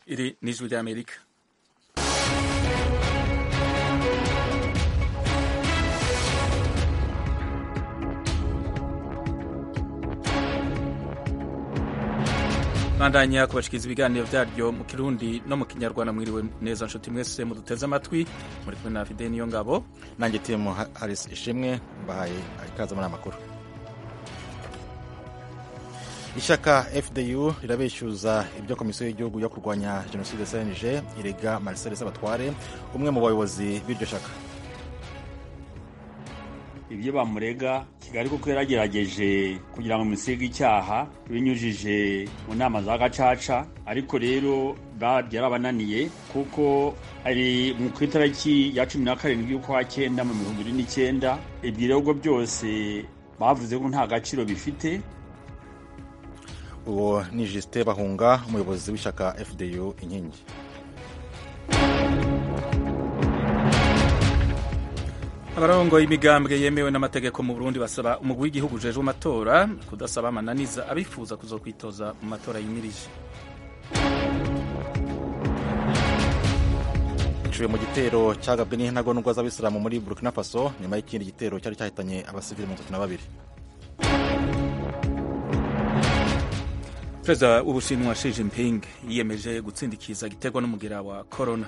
Iri ni ijwi ry'Amerika bandanya kubashikiriza ibiganiro byaryo mu kirundi no mu kinyarwanda mwiriwe neza nshuti mwese muduteze amatwi muri kumwe na Fidel niyo ngabo nanjye timu Harris ishimwe mbahaye ikaze muri amakuru ishyaka fdu rirabeshyuza ibyo komisiyo y'igihugu yo kurwanya jenoside cnj irega marcel sabatware umwe mu bayobozi b'iryo shyaka ibyo bamurega kigali kuko yaragerageje kugira ngo musige icyaha binyujije mu nama za gacaca ariko rero byarabananiye kuko ari mu ku itariki ya cumi na karindwi y'ukwa cyenda mu bihumbi bibiri n'icyenda ibirego byose bavuze ko nta gaciro bifite uwo ni Justin bahunga umuyobozi w'ishyaka fdu inkingi abarongo y'imigambwe yemewe n'amategeko mu Burundi basaba umugwi w'igihugu ujejwe amatora kudasaba amananiza abifuza kuzokwitoza mu matora yimirije iciwe mu gitero cyagabwe n'intagondwa z'abisilamu muri burkina faso nyuma y'ikindi gitero cyari cyahitanye abasivili mirongo itatu na babiri perezida w'ubushinwa Xi Jinping yiyemeje gutsindikiza igiterwa n'umugera wa corona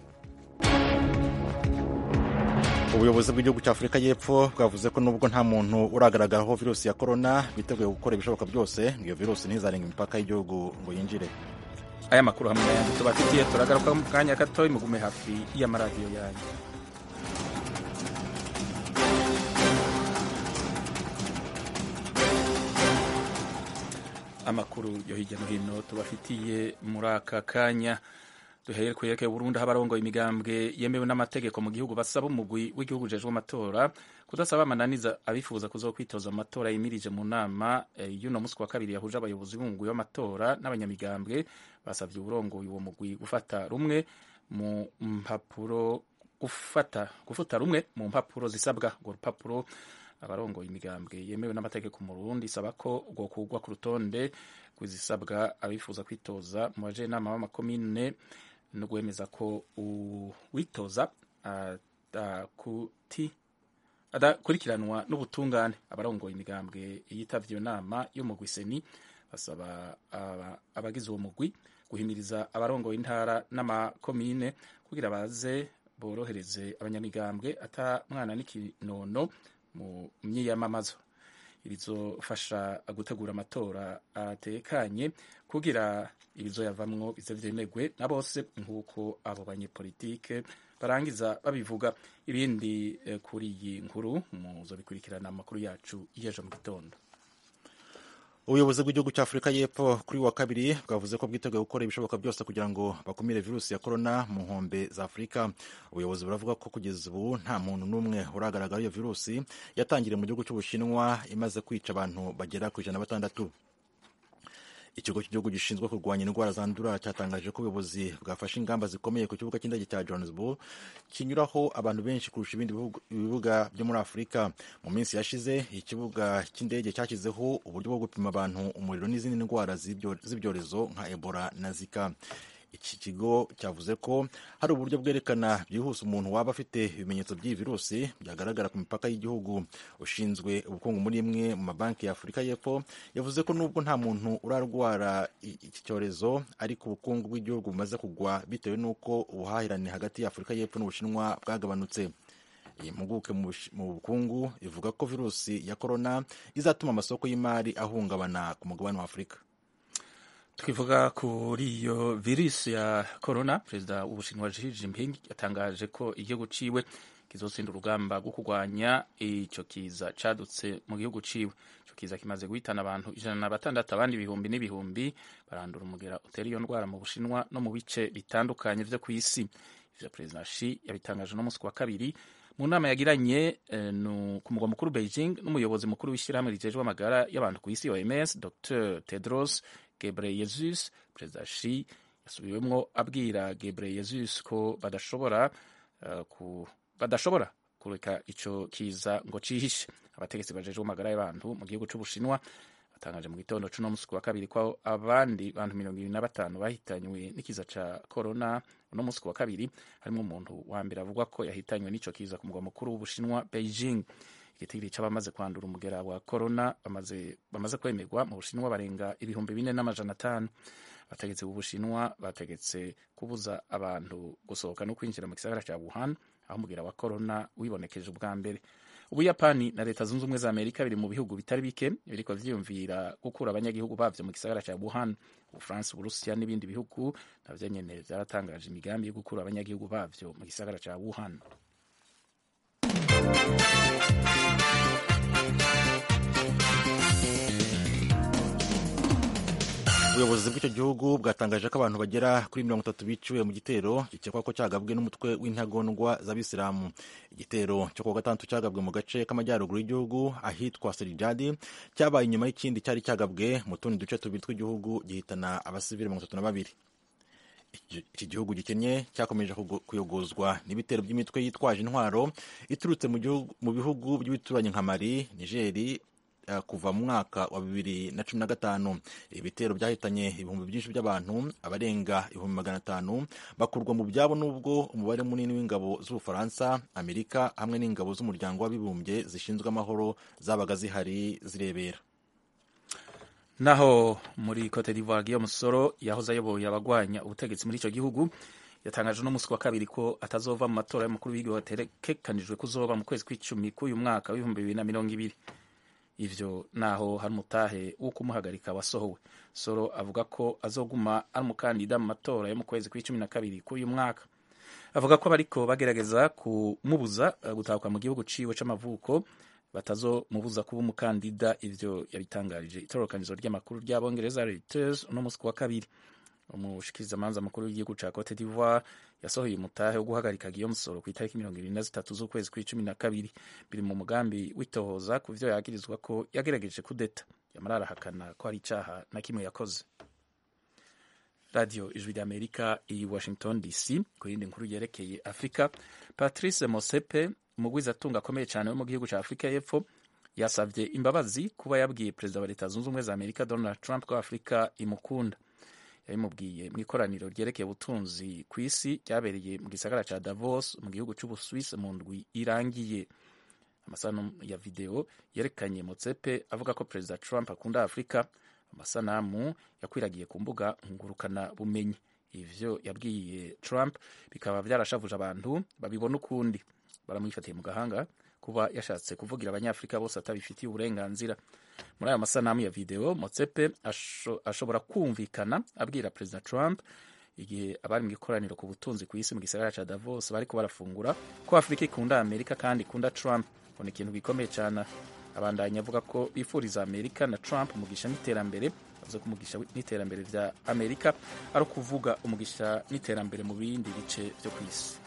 ubuyobozi bw'igihugu cya afurika y'epfo bwavuze ko nubwo nta muntu uragaragaraho virusi ya korona biteguye gukora ibishoboka byose ngo iyo virusi ntizarenga imipaka y'igihugu ngo yinjire aya makuru hamwe n'ayandi tubafitiye turagaruka mu kanya gato mugume hafi y'amaradiyo yanyu amakuru yo hirya no hino tubafitiye muri aka kanya duhere ku yerekeye Burundi aho abarongoye imigambwe yemewe n'amategeko mu gihugu basaba umugwi w'igihugu ujejwe amatora kudasaba amananiza abifuza kuzokwitoza mu matora yimirije mu nama y'uno munsi wa kabiri yahuje abayobozi b'umugwi w'amatora n'abanyamigambwe basabye uburongoye uwo mugwi gufata rumwe mu mpapuro gufata gufuta rumwe mu mpapuro zisabwa urwo rupapuro abarongoye imigambwe yemewe n'amategeko mu Burundi isaba ko rwokugwa ku rutonde rw'izisabwa abifuza kwitoza mu bajenama b'amakomine no gwemeza ko uwitoza adakurikiranwa n'ubutungane abarongoye imigambwe yitavye iyo nama yo mu Gwiseni basaba abagize uwo mugwi guhimiriza abarongoye intara n'amakomine kugira baze borohereze abanyamigambwe ata mwana n'ikinono mu myiyamamazo ibizofasha gutegura amatora atekanye kugira ibizoyavamwo bize vyemegwe na bose nk'uko abo banyepolitike barangiza babivuga ibindi eh, kuri iyi nkuru muzobikurikirana amakuru yacu y'ejo mu gitondo ubuyobozi bw'igihugu cya afurika y'epfo kuri wa kabiri bwavuze ko bwiteguye gukora ibishoboka byose kugira ngo bakumire virusi ya korona mu nkombe za afurika ubuyobozi buravuga ko kugeza ubu nta muntu n'umwe uragaragara iyo virusi yatangiriye mu gihugu cy'ubushinwa imaze kwica abantu bagera ku ijana na batandatu ikigo cy'igihugu gishinzwe kurwanya indwara zandura cyatangaje ko ubuyobozi bwafashe ingamba zikomeye ku kibuga cy'indege cya johannesburg kinyuraho abantu benshi kurusha ibindi bibuga byo muri afurika mu minsi yashize ikibuga cy'indege cyashyizeho uburyo bwo gupima abantu umuriro n'izindi ndwara z'ibyorezo nka ebola na zika iki kigo cyavuze ko hari uburyo bwerekana byihuse umuntu waba afite ibimenyetso by'iyi virusi byagaragara ku mipaka y'igihugu ushinzwe ubukungu muri imwe mu mabanki ya afurika y'epfo yavuze ko nubwo nta muntu urarwara iki cyorezo ariko ubukungu bw'igihugu bumaze kugwa bitewe n'uko ubuhahirane hagati ya afurika y'epfo n'ubushinwa bwagabanutse iyi mpuguke mu bukungu ivuga ko virusi ya korona izatuma amasoko y'imari ahungabana ku mugabane wa afurika twivuga kuri iyo virusi ya corona perezida w'ubushinwa Xi Jinping yatangaje ko igihugu ciwe kizotsinda urugamba rwo kurwanya ico kiza cadutse mu gihugu ciwe ico kiza kimaze guhitana abantu ijana na batandatu abandi ibihumbi n'ibihumbi barandura umugera utera iyo ndwara mu bushinwa no mu bice bitandukanye vyo ku isi ivyo perezida Xi yabitangaje no musi wa kabiri mu nama yagiranye eh, ku mugwa mukuru Beijing n'umuyobozi mukuru w'ishyirahamwe rijejwe amagara y'abantu ku isi OMS Dr Tedros Gebreyesus perezida Xi yasubiwemwo abwira Gebreyesus ko badashobora uh, ku badashobora kureka ico kiza ngo cihishe abategetsi bajejwe amagara y'abantu mu gihugu c'ubushinwa batangaje mu gitondo c'uno musi wa kabiri ko abandi bantu mirongo ibiri na batanu bahitanywe n'ikiza ca corona uno musi wa kabiri harimo umuntu wa mbere avugwa ko yahitanywe n'ico kiza ku mugwa mukuru w'ubushinwa beijing igitigiri c'abamaze kwandura umugera wa corona bamaze, bamaze kwemerwa mu bushinwa barenga ibihumbi bine n'amajana atanu abategetsi b'ubushinwa bategetse kubuza abantu gusohoka no kwinjira mu gisagara ca wuhan aho umugera wa corona wibonekeje ubwa mbere ubuyapani na leta zunze ubumwe za amerika biri mu bihugu bitari bike biriko vyiyumvira gukura abanyagihugu bavyo mu gisagara ca wuhan ubufaransa uburusiya n'ibindi bihugu navyo nyene vyaratangaje imigambi yo gukura abanyagihugu bavyo mu gisagara ca wuhan ubuyobozi bw'icyo gihugu bwatangaje ko abantu bagera kuri mirongo itatu biciwe mu gitero gikekwa ko cyagabwe n'umutwe w'intagondwa z'abisilamu igitero cyo kuwa gatandatu cyagabwe mu gace k'amajyaruguru y'igihugu ahitwa serijadi cyabaye inyuma y'ikindi cyari cyagabwe mu tundi duce tubiri tw'igihugu gihitana abasivili mirongo itatu na babiri iki gihugu gikennye cyakomeje kuyogozwa n'ibitero by'imitwe yitwaje intwaro iturutse mu bihugu by'ibituranyi nka mali nigeri kuva mu mwaka wa bibiri na cumi na gatanu ibitero byahitanye ibihumbi byinshi by'abantu abarenga ibihumbi magana atanu bakurwa mu byabo n'ubwo umubare munini w'ingabo z'ubufaransa amerika hamwe n'ingabo z'umuryango w'abibumbye zishinzwe amahoro zabaga zihari zirebera naho muri cote d'ivoire Guillaume Soro yahoze ayoboye abagwanya ubutegetsi muri icyo gihugu yatangaje no musi wa kabiri ko atazova mu matora y'umukuru w'igihugu ategekanijwe kuzoba mu kwezi kw'icumi k'uyu mwaka w'ibihumbi bibiri na mirongo ibiri ivyo naho hari umutahe wo kumuhagarika wasohowe soro avuga ko azoguma ari umukandida mu matora yo mu kwezi kw'icumi na kabiri k'uyu mwaka avuga ko bariko bagerageza kumubuza gutahuka mu gihugu ciwe c'amavuko batazomubuza kuba umukandida ivyo yabitangarije itororokanizo ry'amakuru ry'abongereza Reuters uno musi wa kabiri umushikirizamanza mukuru w'igihugu ca Cote d'Ivoire yasohoye umutahe wo guhagarika Guillaume Soro ku itariki mirongo ibiri na zitatu z'ukwezi kw'icumi na kabiri biri mu mugambi witohoza ku vyo yagirizwa ko yagerageje kudeta yamara arahakana ko hari icaha na kimwe yakoze radio ijwi ry'amerika i washington dc ku yindi nkuru yerekeye afurika patrice mosepe umugwizatunga akomeye cyane wo mu gihugu cya afurika y'epfo yasabye imbabazi kuba yabwiye perezida wa leta zunze ubumwe za amerika donald trump ko afurika imukunda yabimubwiye mu ikoraniro ryerekeye ubutunzi ku isi ryabereye mu gisagara cya davos mu gihugu cy'ubusuwisi mu ndwi irangiye amasanamu ya videwo yerekanye motsepe avuga ko perezida trump akunda afurika amasanamu yakwiragiye ku mbuga ngurukana bumenyi ivyo yabwiye trump bikaba vyarashavuje abantu babibona ukundi baramwifatiye mu gahanga kuba yashatse kuvugira abanyafurika bose atabifitiye uburenganzira muri aya masanamu ya video motsepe asho, ashobora kumvikana abwira perezida trump igihe abari mu ikoraniro ku butunzi ku isi mu gisagara ca davos bariko barafungura ko afurika ikunda amerika kandi ikunda trump ngo ni ikintu gikomeye cyane abandanya avuga ko bifuriza amerika na trump umugisha n'iterambere avuze ko umugisha n'iterambere vya amerika ari ukuvuga umugisha n'iterambere mu bindi bice vyo ku isi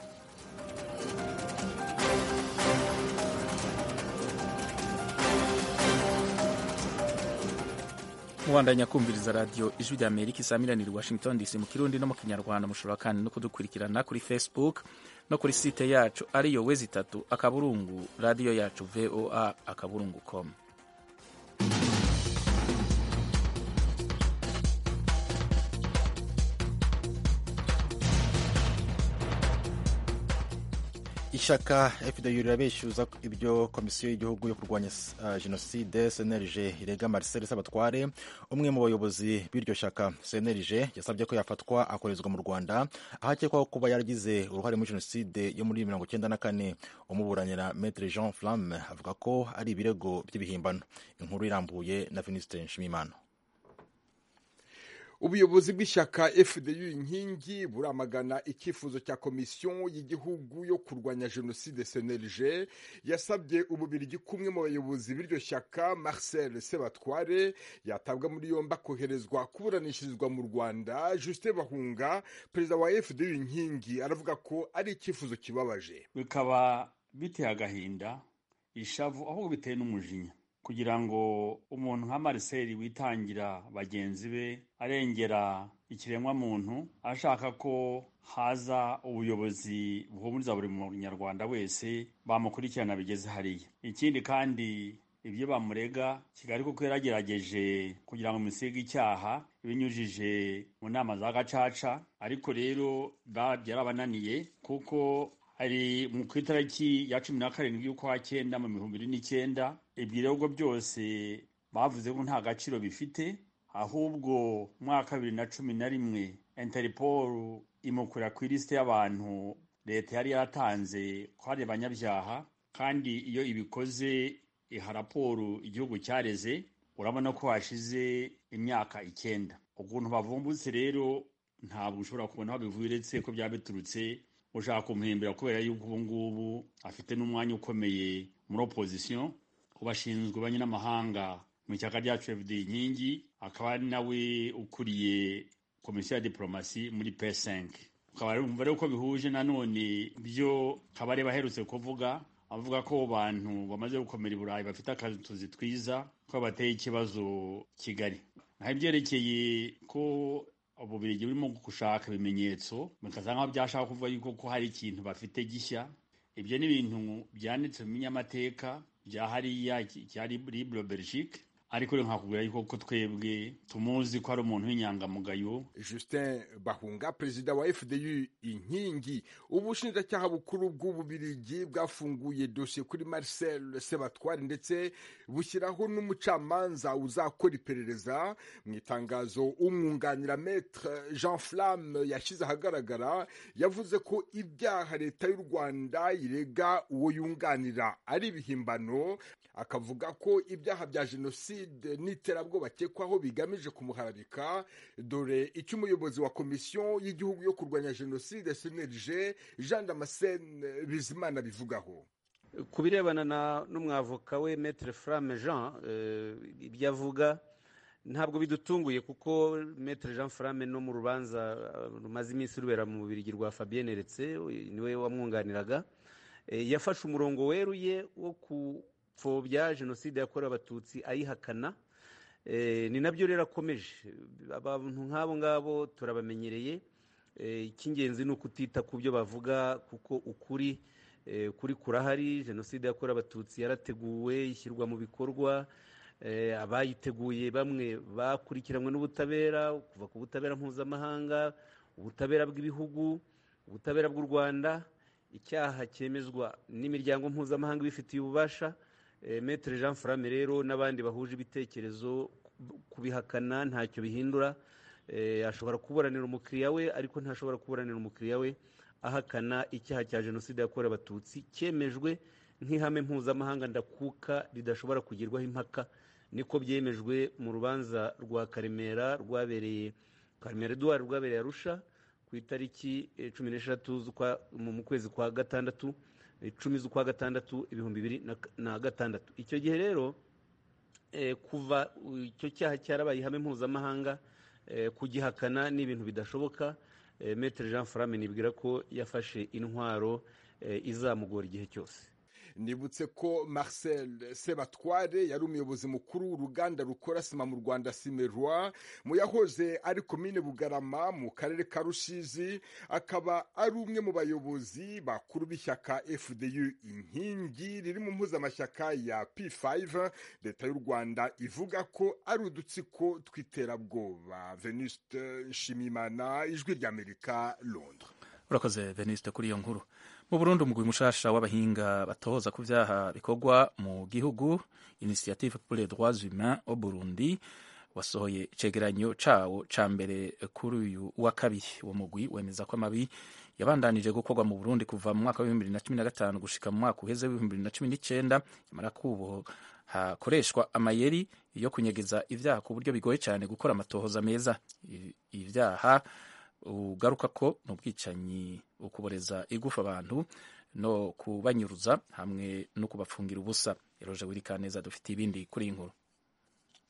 mubandanya kumviriza radiyo ijwi rya amerika isaamiranira washington dc mu kirundi no mu kinyarwanda mushobora kandi no kudukurikirana kuri facebook no kuri site yacu ariyo wezi itatu akaburungu radiyo yacu voa akaburungu com ishyaka fda rirabeshyuza ibyo komisiyo y'igihugu yo kurwanya uh, jenoside cnlg irega marcel sabatware umwe mu bayobozi b'iryo shyaka cnlg yasabye ko yafatwa akorezwa mu rwanda aho akekwaho kuba yaragize uruhare muri jenoside yo muri mirongo icyenda na kane umuburanira metre jean flamme avuga ko ari ibirego by'ibihimbano inkuru irambuye na venuste nshimimana ubuyobozi bw'ishyaka fdu inkingi buramagana icyifuzo cya komisiyo y'igihugu yo kurwanya jenoside cnlg yasabye ububirigi kumwe mu bayobozi b'iryo shyaka marcel sebatware yatabwa muri yombi akoherezwa kuburanishirizwa mu rwanda justin bahunga perezida wa fdu inkingi aravuga ko ari icyifuzo kibabaje bikaba biteye agahinda ishavu ahubwo biteye n'umujinya kugira ngo umuntu nka Marcel witangira bagenzi be arengera ikiremwa muntu ashaka ko haza ubuyobozi buhumuriza buri munyarwanda wese bamukurikirana bigeze hariya ikindi kandi ibyo bamurega kigali kuko yaragerageje kugira ngo musige icyaha binyujije mu nama za gacaca ariko rero byarabananiye kuko hari mu ku itariki ya cumi na karindwi y'ukwa cyenda mu bihumbi bibiri n'icyenda ibirego byose bavuze ko nta gaciro bifite ahubwo mu mwaka bibiri na cumi na rimwe interpol imukura ku ilisite y'abantu leta yari yaratanze ko hari abanyabyaha kandi iyo ibikoze iha raporo igihugu cyareze urabona ko hashize imyaka icyenda ukuntu bavumbutse rero ntabwo ushobora kubona aho bivuye uretse ko byaba biturutse ushaka kumuhimbira kubera yuko ubu ngubu afite n'umwanya ukomeye muri opozisiyo ku bashinzwe ububanyi n'amahanga mu ishyaka ryacu fd inkingi akaba ari nawe ukuriye komisiyo ya diporomasi muri p5 ukaba rero ko bihuje nanone byo kabareba aherutse kuvuga avuga ko bantu bamaze gukomera i burayi bafite akazi twiza ko bateye ikibazo kigali naho ibyerekeye ko ububirigi burimo gushaka ibimenyetso bikasa nkaho byashaka kuvuga yuko ko hari ikintu bafite gishya ibyo ni ibintu byanditse mu binyamateka bya hariya cya libre belgique ariko rero nkakubwira yuko ko twebwe tumuzi ko ari umuntu w'inyangamugayo justin bahunga perezida wa fdu inkingi ubushinjacyaha bukuru bw'ububirigi bwafunguye dosiye kuri marcel sebatwari ndetse bushyiraho n'umucamanza uzakora iperereza mu itangazo umwunganira metre jean flamme yashyize ahagaragara yavuze ko ibyaha leta y'u rwanda irega uwo yunganira ari ibihimbano akavuga ko ibyaha bya jenoside n'iterabwoba akekwaho bigamije kumuharabika dore icyo umuyobozi wa komisiyo y'igihugu yo kurwanya jenoside cnlg jean damascene bizimana bivugaho ku birebana n'umwavoka we metre frame jean ibyo avuga ntabwo bidutunguye kuko metre jean frame no mu rubanza rumaze iminsi rubera mu bubirigi rwa fabienne retse niwe wamwunganiraga yafashe umurongo weruye wo ku pfobya jenoside yakorewe abatutsi ayihakana ni nabyo rero akomeje abantu nk'abo ngabo turabamenyereye icy'ingenzi ni ukutita ku byo bavuga kuko ukuri kuri kurahari jenoside yakorewe abatutsi yarateguwe ishyirwa mu bikorwa abayiteguye bamwe bakurikiranywe n'ubutabera kuva ku butabera mpuzamahanga ubutabera bw'ibihugu ubutabera bw'u rwanda icyaha cyemezwa n'imiryango mpuzamahanga ibifitiye ububasha metere jean frame rero n'abandi bahuje ibitekerezo kubihakana ntacyo bihindura ashobora kuburanira umukiriya we ariko ntashobora kuburanira umukiriya we ahakana icyaha cya jenoside yakorewe abatutsi cyemejwe nk'ihame mpuzamahanga ndakuka ridashobora kugirwaho impaka niko byemejwe mu rubanza rwa karemera rwabereye karemera eduwari rwabereye arusha ku itariki cumi n'eshatu mu kwezi kwa gatandatu icumi z'ukwa gatandatu ibihumbi bibiri na gatandatu icyo gihe rero kuva icyo cyaha cyarabaye ihame mpuzamahanga kugihakana ni ibintu bidashoboka metere jean frame nibwira ko yafashe intwaro izamugora igihe cyose nibutse ko marcel sebatware yari umuyobozi mukuru w'uruganda rukora sima mu rwanda simerwa mu yahoze ari komine bugarama mu karere ka rusizi akaba ari umwe mu bayobozi bakuru b'ishyaka fdu inkingi riri mu mpuzamashyaka ya p5 leta y'u rwanda ivuga ko ari udutsiko tw'iterabwoba venuste nshimimana ijwi ry'amerika londres urakoze venuste kuri iyo nkuru mu burundi umugwi mushasha w'abahinga batohoza ku vyaha bikorwa mu gihugu initiative pour les droits humains au burundi wasohoye icegeranyo cawo ca mbere kuri uyu wa kabiri uwo mugwi wemeza ko amabi yabandanije gukorwa mu burundi kuva mu mwaka w'ibihumbi bibiri na cumi na gatanu gushika mu mwaka uheze w'ibihumbi bibiri na cumi n'icenda nyamara kubo hakoreshwa amayeri yo kunyegeza ivyaha ku buryo bigoye cyane gukora amatohoza meza ivyaha ugaruka ko ni ubwicanyi ukuboreza igufa abantu no kubanyuruza hamwe no kubafungira ubusa eroje wirikaneza dufite ibindi kuri iyi nkuru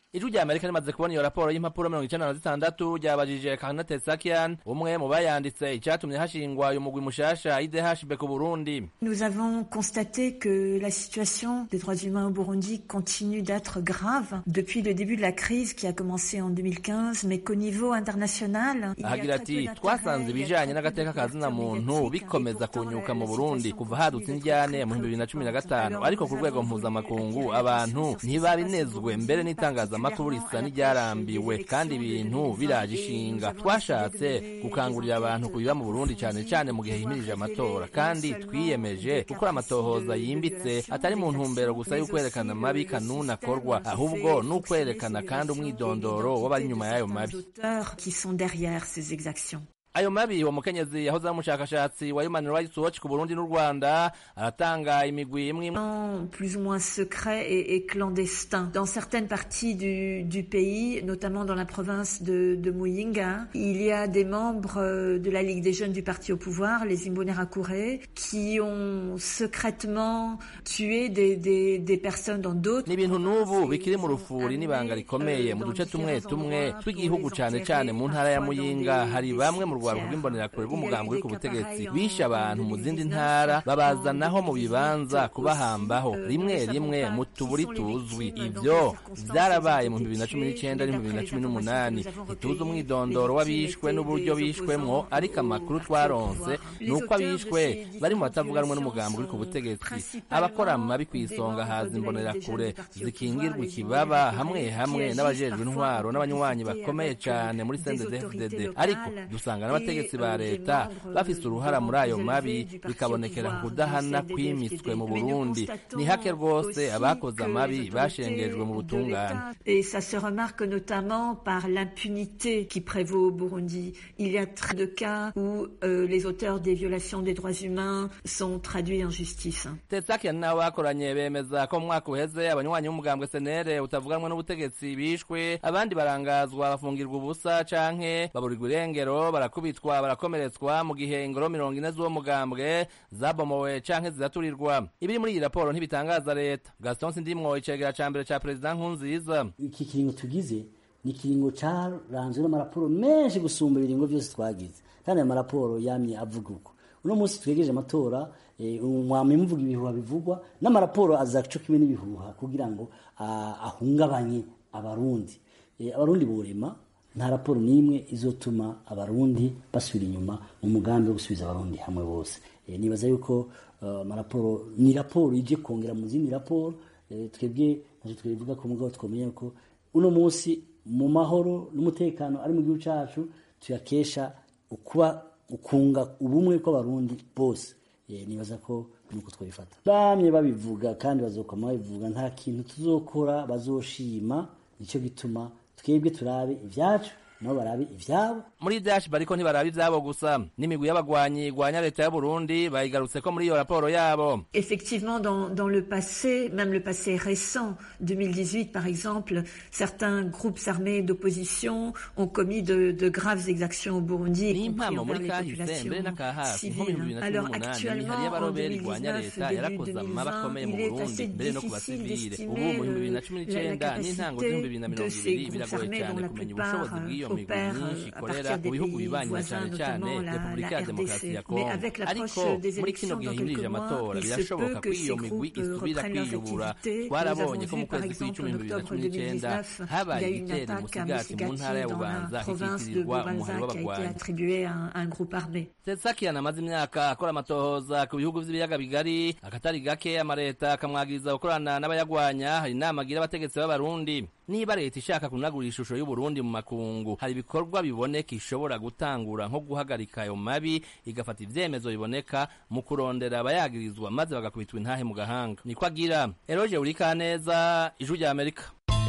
ijwi rya amerika rimaze kubona iyo raporo y'impapuro mirongo icenda na zitandatu ryabajije karina tesakian umwe mu bayanditse icatumye hashingwa uyu mugwi mushasha idhb ku burundi Nous avons constaté que la situation des droits humains au Burundi continue d'être grave depuis le début de la crise qui a commencé en 2015, mais qu'au niveau international, il y a ahagira très peu ati twasanze d'intérêt, il y a ibijanye très peu n'agateka ka zina d'ouverture muntu médiatique, bikomeza et pourtant, kunyuka la mu burundi situation kuva continue hadutse d'être indyane très mu bihumbi bibiri na cumi na préoccupante. gatanu Alors, ariko nous ku rwego avons voulu mpuzamakungu attirer abantu l'attention sur ce qui se ntibabinezwe passe au mbere Burundi, n'itangazamakuru risa particulièrement à n'iryarambiwe l'approche kandi des ibintu élections de biraje 2020, ishinga et nous avons twashatse décidé de mener gukangurira des abantu enquêtes kubiba mu burundi cane approfondies cane mu pour gihe pouvoir himirije révéler amatora non kandi seulement twiyemeje des cas gukora précis amatohoza de- de yimbitse violation atari mu des ntumbero actions, gusa mais yo kwerekana aussi amabi le- le kanuni système akorwa qui ahubwo fait ni fonctionner ukwerekana ces kandi violations et umwidondoro l'identité w'abari inyuma de y'ayo certains mabi auteurs qui sont derrière ces exactions. ayo mabi uwo mukenyezi yahoze ari umushakashatsi wa human rights watch ku burundi n'u rwanda aratanga imigwi imwe imwe Vraiment plus ou moins secret et, et clandestin. Dans certaines parties du, du pays, notamment dans la province de, de Muyinga, il y a des membres euh, de la Ligue des jeunes du parti au pouvoir, les Imbonerakure, qui ont secrètement tué des, des, des personnes dans d'autres ni ibintu n'ubu provinces et bikiri mu ils ont rufuri n'ibanga amené, rikomeye euh, mu dans duce tumwe différents tumwe endroits tw'igihugu pour les cane enterrer, cane mu ntara ya parfois dans muyinga des- hari des bamwe mu rwanda cimetières. rw'imbonerakure Il y a eu rw'umugambi uri des ku cas butegetsi pareils en- bishe abantu mu zindi 2019, ntara babazanaho mu en bibanza 2018 kubahambaho aussi, euh, rimwe nous ne rimwe savons mu pas tuburi qui sont les tuzwi victimes, dans ivyo quelles circonstances vyarabaye elles mu ont bibiri na été cumi tuées, n'icenda mais no mu bibiri na d'après cumi les n'umunani informations que nous avons ntituzi recueillies, umwidondoro les w'abishwe victimes n'uburyo étaient des bishwemwo opposants ariko au amakuru parti au twaronse pouvoir. ni Les uko auteurs de abishwe ces bari mu différentes batavuga rumwe n'umugambi uri ku violations butegetsi sont abakora mu mabi principalement kw'isonga des haza membres de la imbonerakure Ligue des jeunes du parti au zikingirwa pouvoir, les ikibaba Imbonerakure, hamwe qui hamwe agissent n'abajejwe parfois intwaro en n'abanywanyi complicité bakomeye avec, cane muri des CNDD-FDD autorités ariko locales dusanga et, n'abategetsi ba euh, des leta membres, bafise euh, uruhara muri ayo plus mabi élevés du parti au bikabonekera ku pouvoir, kudahana du kwimitswe CNDD-FDD. mu Mais nous burundi constatons ni hake rwose aussi abakoze que amabi les bashengejwe mu autorités de butungane l'État- Et ça se remarque notamment par l'impunité qui prévaut au Burundi. Il y a très de cas où euh, les auteurs des violations des droits humains sont traduits en justice. tetsakian n'abo bakoranye bemeza ko mu mwaka uheze abanywanyi b'umugambwe senere utavuganwe n'ubutegetsi bishwe abandi barangazwa bafungirwa ubusa canke baburirwa irengero barakubitwa barakomeretswa mu gihe ingoro mirongo ine z'uwo mugambwe zabomowe canke ziraturirwa ibiri muri iyi raporo ntibitangaza leta gaston sindimwo icegera ca mbere ca perezida nkunziza iki kiringo tugize ni ikiringo caranzwe n'amaraporo menshi gusumba ibiringo byose twagize kandi ayo maraporo yamye avuga uko uno munsi twegereje amatora eh, mwamye muvuga ibihuha bivugwa n'amaraporo aza co kimwe n'ibihuha kugira ngo ah, ahungabanye abarundi Eh, abarundi borema nta raporo n'imwe izotuma abarundi basubira inyuma mu mugambi wo gusubiza abarundi hamwe bose Eh, nibaza yuko eh, amaraporo ni raporo ije kongera mu zindi raporo Eh, twebwe ntacyo twivuga ko mugabo twamenya ko uno munsi mu mahoro n'umutekano ari mu gihugu cyacu tuyakesha ukuba ukunga ubumwe bw'abarundi bose Eh, nibaza ko nuko twabifata bamye babivuga kandi bazokoma babivuga nta kintu tuzokora bazoshima nicyo gituma twebwe turabe ibyacu nabo barabe ivyabo muri dash bariko ntibaraba ivyabo gusa n'imigwi y'abagwanyi igwanya leta y'uburundi bayigarutseko muri iyo raporo yabo Effectivement, dans, dans le passé, même le passé récent, 2018 par exemple, certains groupes armés d'opposition ont commis de, de graves exactions au Burundi, y compris n'impamo envers muri les kahise mbere populations n'akahafi nko mu bihumbi civiles. bibiri na cumi Alors n'umunani actuellement, imihari en y'abaroberi igwanya 2019, leta début yarakoze amaba 2020, akomeye mu il est burundi assez mbere no ku difficile basivile ubu d'estimer mu bihumbi bibiri na euh, cumi la, la n'icenda n'intango z'ibihumbi bibiri na capacité de mirongo ces ibiri groupes biragoye armés cyane dont la kumenya plupart ubushobozi bw'iyo euh, migwi opèrent myinshi euh, à ikorera partir mu des bihugu pays bibanyi na voisins, cane cane notamment la, repubulika la ya demokarasi ya RDC. Mais kongo avec ariko l'approche des muri kino élections gihe dans himirije quelques mois, amatora il se birashoboka peut ko que iyo ces migwi groupes euh, isubira reprennent leurs kwiyubura activités. Nous twarabonye avons ko mu vu par kwezi exemple kw'icumi en mu bibiri na octobre cumi n'icenda 2019, il y habaye a eu une igitero attaque à musigati mu ntara ya Musigati dans bubanza la province de hikitirirwa umuhari Bubanza qui a été w'abagwanyi attribuée à un, à un groupe armé. Tetsakian amaze imyaka akora amatohoza ku bihugu vy'ibiyaga bigari akatari gake amareta akamwagiriza gukorana n'abayagwanya hari inama agira abategetsi b'abarundi niba leta ishaka kunagura ishusho y'uburundi mu makungu hari ibikorwa biboneka ishobora gutangura nko guhagarika ayo mabi igafata ivyemezo biboneka mu kurondera abayagirizwa maze bagakubitwa intahe mu gahanga niko agira eroje urikaneza ijwi rya amerika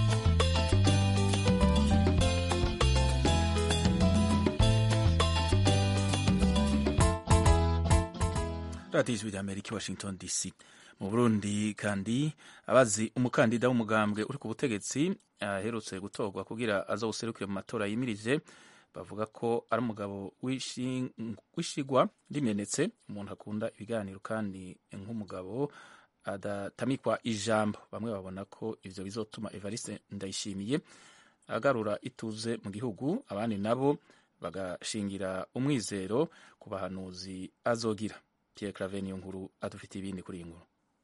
radiyo ijwi rya amerika washington dc mu burundi kandi abazi umukandida w'umugambwe uri ku butegetsi aherutse gutorwa kugira aza guserukire mu matora yimirije bavuga ko ari umugabo w'ishigwa rimenetse umuntu akunda ibiganiro kandi nk'umugabo adatamikwa ijambo bamwe babona ko ivyo bizotuma evariste ndayishimiye agarura ituze mu gihugu abandi nabo bagashingira umwizero ku bahanuzi azogira pierre claver niyo nkuru adufitiye ibindi kuri iyi nkuru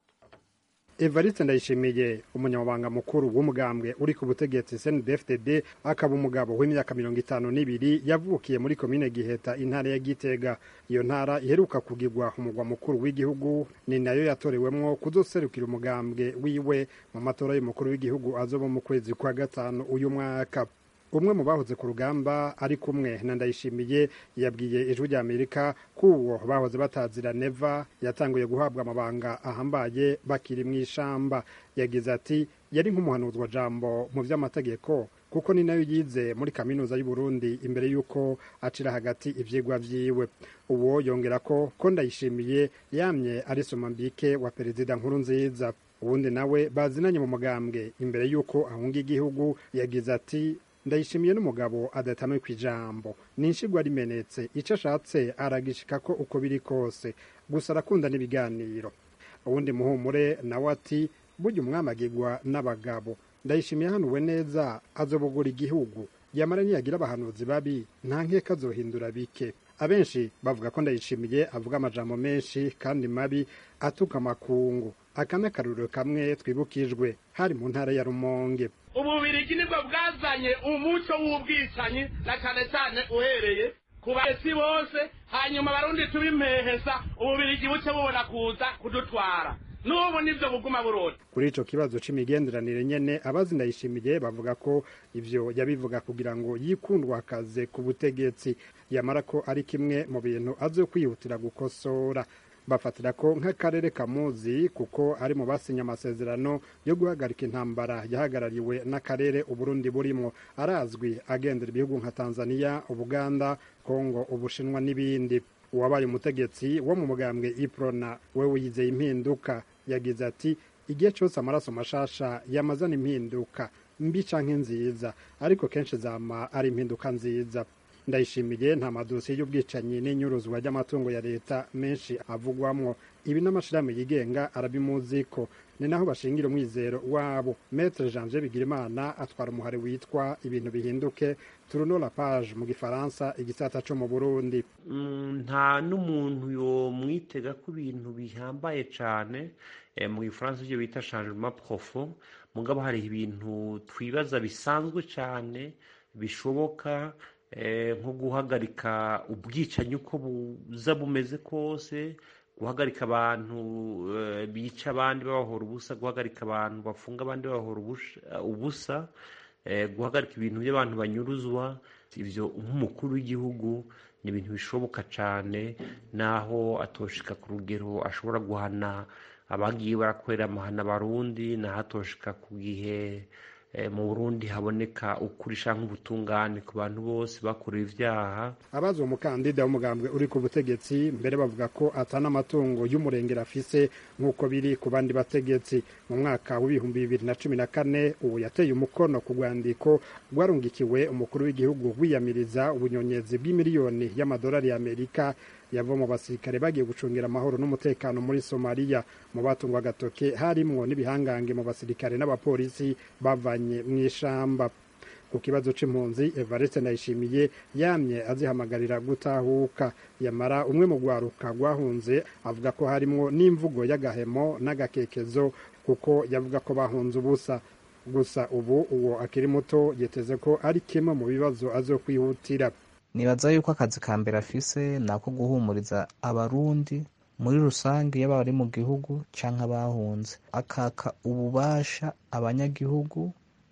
evariste ndayishimiye umunyamabanga mukuru w'umugambwe uri ku butegetsi cndfdd akaba umugabo w'imyaka mirongo itanu n'ibiri yavukiye muri komine giheta intara ya gitega iyo ntara iheruka kugirwa umugwa mukuru w'igihugu ni nayo yatorewemwo kuzoserukira umugambwe wiwe mu matora y'umukuru w'igihugu azoba mu kwezi kwa gatanu uyu mwaka umwe mu bahoze ku rugamba ari kumwe na ndayishimiye yabwiye ijwi rya amerika ko uwo bahoze batazira neva yatanguye guhabwa amabanga ahambaye bakiri mu ishamba yagize ati yari nk'umuhanuzwa jambo mu by'amategeko kuko ni nayo yize muri kaminuza y'u Burundi imbere y'uko acira hagati ivyigwa vyiwe uwo yongera ko ko ndayishimiye yamye ari somambike wa perezida nkuru nziza uwundi nawe bazinanye mu mugambwe imbere y'uko ahunga igihugu yagize ati ndayishimiye n'umugabo adatamwe ku ijambo ni inshigwa rimenetse icyo ashatse aragishika ko uko biri kose gusa arakunda n'ibiganiro uwundi muhumure nawe ati burya umwamagirwa n'abagabo ndayishimiye hanuwe neza azobogora igihugu yamara niyagira abahanuzi babi nta nkeka azohindura bike abenshi bavuga ko ndayishimiye avuga amajambo menshi kandi mabi atuka amakungu aka ni akaruriro kamwe twibukijwe hari mu ntara ya rumonge ububirigi nibwo bwazanye umuco w'ubwicanyi na cyane cyane uhereye ku bahesi bose hanyuma abarundi tubimeheza ububirigi buce bubona kuza kudutwara n'ubu nibyo buguma burota kuri ico kibazo c'imigenderanire nyene abazi ndayishimiye bavuga ko ivyo yabivuga kugira ngo yikundwakaze ku butegetsi yamara ko ari kimwe mu bintu azo kwihutira gukosora bafatira ko nk'akarere kamuzi kuko ari mu basinye amasezerano yo guhagarika intambara yahagarariwe n'akarere uburundi burimo arazwi agendera ibihugu nka tanzania ubuganda kongo ubushinwa n'ibindi uwabaye umutegetsi wo mu mugambwe iprona we wiyizeye impinduka yagize ati igihe cyose amaraso mashasha yamazana impinduka mbi canke nziza ariko kenshi zama ari impinduka nziza ndayishimiye nta madosiye y'ubwicanyi n'inyuruzwa ry'amatungo ya leta menshi avugwamwo ibi n'amashirahamwe yigenga arabimuzi ko ni naho bashingira umwizero wabo metre janvier bigirimana atwara umuhari witwa ibintu bihinduke turuno la page mu gifaransa igisata co mu burundi nta n'umuntu yomwitega ko ibintu bihambaye cane mu gifaransa ibyo bita changement profond mugabo hari ibintu twibaza bisanzwe cane bishoboka nko guhagarika ubwicanyi uko buza bumeze kose guhagarika abantu bica abandi babahora ubusa guhagarika abantu bafunga abandi babahora ubusa guhagarika ibintu by'abantu banyuruzwa ibyo nk'umukuru w'igihugu ni ibintu bishoboka cyane naho atoshika ku rugero ashobora guhana abagiye barakorera amahana abarundi naho atoshika ku gihe mu burundi haboneka ukuri cyangwa ubutungane ku bantu bose bakorewe ibyaha abazi uwo mukandida w'umugambwe uri ku butegetsi mbere bavuga ko atana amatungo y'umurengera afise nk'uko biri ku bandi bategetsi mu mwaka w'ibihumbi bibiri na cumi na kane ubu yateye umukono ku rwandiko rwarungikiwe umukuru w'igihugu wiyamiriza ubunyonyezi bw'imiliyoni y'amadolari y'amerika yava mu basirikare bagiye gucungira amahoro n'umutekano muri somaliya mu batungwa agatoke harimwo n'ibihangange mu basirikare n'abapolisi bavanye mu ishamba ku kibazo c'impunzi evariste ndayishimiye yamye azihamagarira gutahuka yamara umwe mu rwaruka rwahunze avuga ko harimwo n'imvugo y'agahemo n'agakekezo kuko yavuga ko bahunze ubusa gusa ubu uwo akiri muto yiteze ko ari kimwe mu bibazo azokwihutira nibaza yuko akazi ka mbere afise ni ako guhumuriza abarundi muri rusange yaba bari mu gihugu canke abahunze akaka ububasha abanyagihugu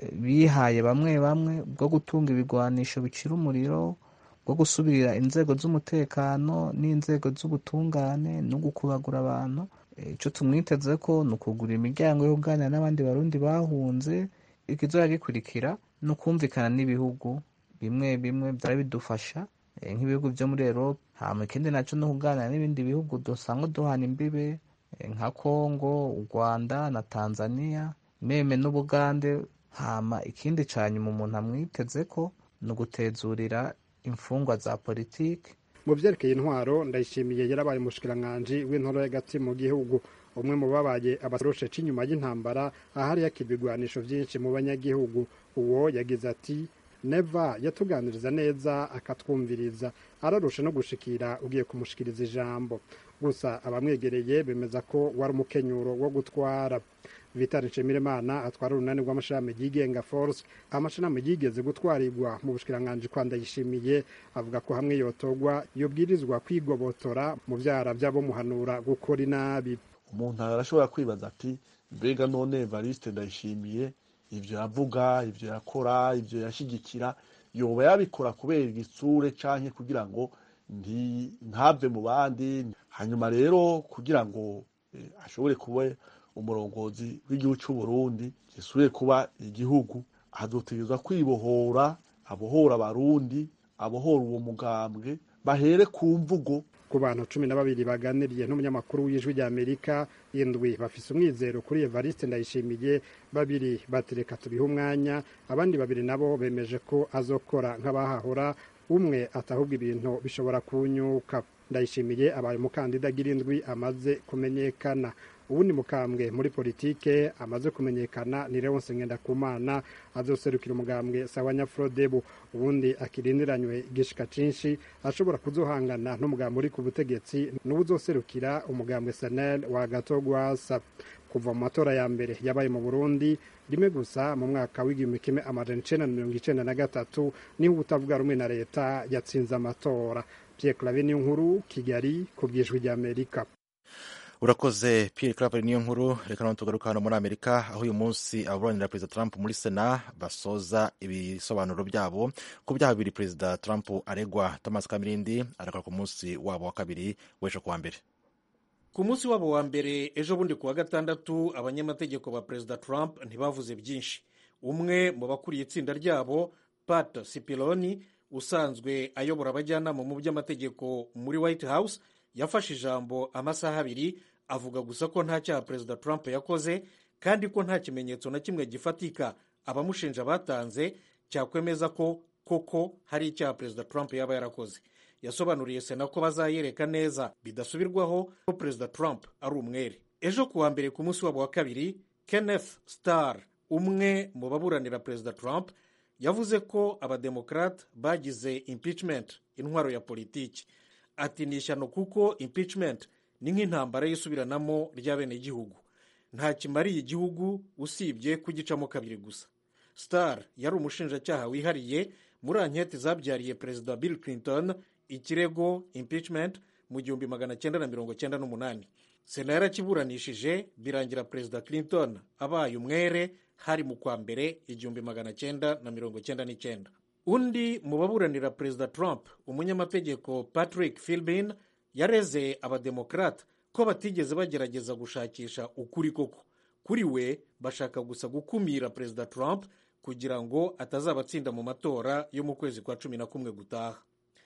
bihaye bamwe bamwe bwo gutunga ibigwanisho bicira umuriro bwo gusubirira inzego z'umutekano n'inzego z'ubutungane no gukubagura abantu ico tumwiteze ko ni ukugura imiryango yo kuganira n'abandi barundi bahunze ikizoya gikurikira ni ukumvikana n'ibihugu bimwe bimwe byari bidufasha nk'ibihugu byo muri Europe hama ikindi naco no kuganira n'ibindi bihugu dusanga duhana imbibe nka Congo u Rwanda na Tanzania meme n'Ubugande hama ikindi ca nyuma umuntu amwiteze ko ni ugutezurira imfungwa za politiki mu vyerekeye intwaro ndayishimiye yarabaye umushikiranganji w'intoro y'agati mu gihugu umwe mu babaye abaroshe c'inyuma y'intambara ahari yakirwa ibigwanisho vyinshi mu banyagihugu uwo yagize ati neva yatuganiriza neza akatwumviriza ararusha no gushikira ugiye kumushikiriza ijambo gusa abamwegereye bemeza ko wari umukenyuro wo gutwara vitali nshimirimana atwara urunani rw'amashirahamwe yigenga force amashirahamwe yigeze gutwarirwa mu bushikiranganji kwa ndayishimiye avuga ko hamwe yotogwa yobwirizwa kwigobotora mu vyara vy'abomuhanura gukora inabi umuntu arashobora kwibaza ati mbega none evariste ndayishimiye ivyo yavuga ivyo yakora ivyo yashigikira yoba yabikora kubera igitsure canke kugira ngo ntave mu bandi hanyuma rero kugira ngo ashobore kuba umurongozi w'igihugu cy'u Burundi gisubire kuba igihugu azotegerezwa kwibohora abohora abarundi abohora uwo mugambwe bahere ku mvugo ku bantu cumi na babiri baganiriye n'umunyamakuru w'ijwi rya amerika indwi bafise umwizero kuri evariste ndayishimiye babiri batereka tubiha umwanya abandi babiri nabo bemeje ko azokora nk'abahahora umwe atahubwa ibintu bishobora kunyuka ndayishimiye abaye umukandida agira indwi amaze kumenyekana ubundi mukambwe muri politike amaze kumenyekana ni Leonce Ngendakumana azoserukira umugambwe sawa Nyafrodebu ubundi akirindiranywe igishika cinshi ashobora kuzohangana n'umugambwe uri ku butegetsi n'ubuzoserukira umugambwe Sanel wa Gatogwasa kuva mu matora ya mbere yabaye mu Burundi rimwe gusa mu mwaka w'igihumbi kimwe amajana icenda na mirongo icenda na gatatu niho utavuga rumwe na leta yatsinze amatora Pierre Claver niyo nkuru Kigali ku bwijwi rya Amerika urakoze Pierre Claver niyo nkuru reka none tugaruka hano muri Amerika aho uyu munsi ababuranira Perezida Trump muri Sena basoza ibisobanuro byabo ku byaha bibiri Perezida Trump aregwa Thomas Kamirindi aregwa ku munsi wabo wa kabiri w'ejo kuwa mbere ku munsi wabo wa mbere ejo bundi kuwa gatandatu abanyamategeko ba Perezida Trump ntibavuze byinshi umwe mu bakuriye itsinda ryabo Pat Cipollone usanzwe ayobora abajyanama mu by'amategeko muri White House yafashe ijambo amasaha abiri avuga gusa ko nta cyaha perezida Trump yakoze kandi ko nta kimenyetso na kimwe gifatika abamushinja batanze cyakwemeza ko koko hari icyaha perezida Trump yaba yarakoze yasobanuriye sena ko bazayereka neza bidasubirwaho ko perezida Trump ari umwere ejo kuwa mbere ku munsi wabo wa kabiri Kenneth Starr umwe mu baburanira perezida Trump yavuze ko abademokrate bagize impeachment intwaro ya politiki ati ni ishyano kuko impeachment ni nk'intambara y'isubiranamo ry'abenegihugu nta kimariye igihugu usibye kugicamo kabiri gusa star yari umushinjacyaha wihariye muri anketi zabyariye perezida bill clinton ikirego impeachment mu gihumbi magana cyenda na mirongo cyenda n'umunani sena yarakiburanishije birangira perezida clinton abaye umwere hari mu kwa mbere igihumbi magana cyenda na mirongo cyenda n'icyenda undi mu baburanira perezida trump umunyamategeko patrick philbin yareze abademokrate ko batigeze bagerageza gushakisha ukuri koko kuri we bashaka gusa gukumira perezida trump kugira ngo atazabatsinda mu matora yo mu kwezi kwa cumi na kumwe gutaha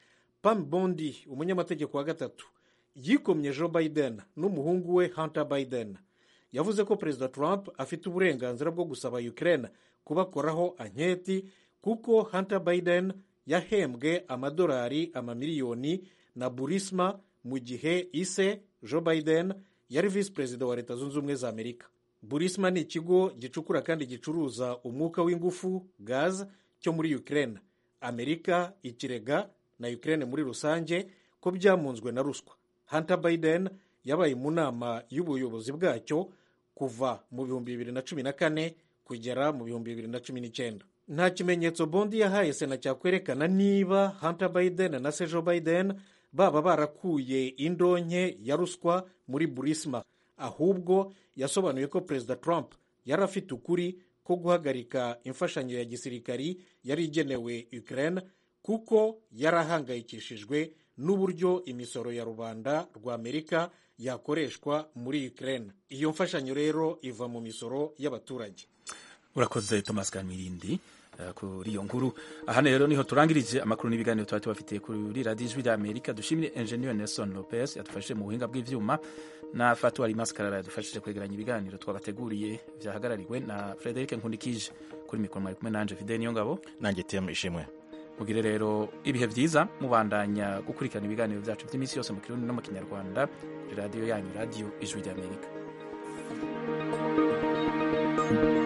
pam bondi umunyamategeko wa gatatu yikomye joe biden n'umuhungu we hunter biden yavuze ko perezida trump afite uburenganzira bwo gusaba ukraine kubakoraho anketi kuko hunter biden yahembwe amadolari amamiliyoni na burisma mu gihe ise joe biden yari visi perezida wa leta zunze ubumwe za amerika burisma ni ikigo gicukura kandi gicuruza umwuka w'ingufu gaz cyo muri ukraine amerika ikirega na ukraine muri rusange ko byamunzwe na ruswa hunter biden yabaye mu nama y'ubuyobozi bwacyo kuva mu bihumbi bibiri na cumi na kane kugera mu bihumbi bibiri na cumi n'icyenda nta kimenyetso bondi yahaye sena cyakwerekana niba hunter biden na se joe biden baba barakuye indonke ya ruswa muri burisma ahubwo yasobanuye ko perezida trump yari afite ukuri ko guhagarika imfashanyo ya gisirikari yari igenewe ukraine kuko yari ahangayikishijwe n'uburyo imisoro ya rubanda rwa amerika yakoreshwa muri ukraine iyo mfashanyo rero iva mu misoro y'abaturage urakoze thomas kamirindi kuri iyo nkuru aha rero niho turangirije amakuru n'ibiganiro tuba tubafitiye kuri radiyo ijwi ry'amerika dushimire enjeniyeri nelson lopez yadufashije mu buhinga bw'ibyuma na fatuwari maskarara yadufashije kwegeranya ibiganiro twabateguriye byahagarariwe na frederic nkundikije kuri mikoro mwari kumwe nanje fide niyo ngabo nanjye temu ishimwe mugire rero ibihe byiza mubandanya gukurikirana ibiganiro byacu by'iminsi yose mu kirundi no mu kinyarwanda kuri radiyo yanyu radiyo ijwi ry'amerika kumwe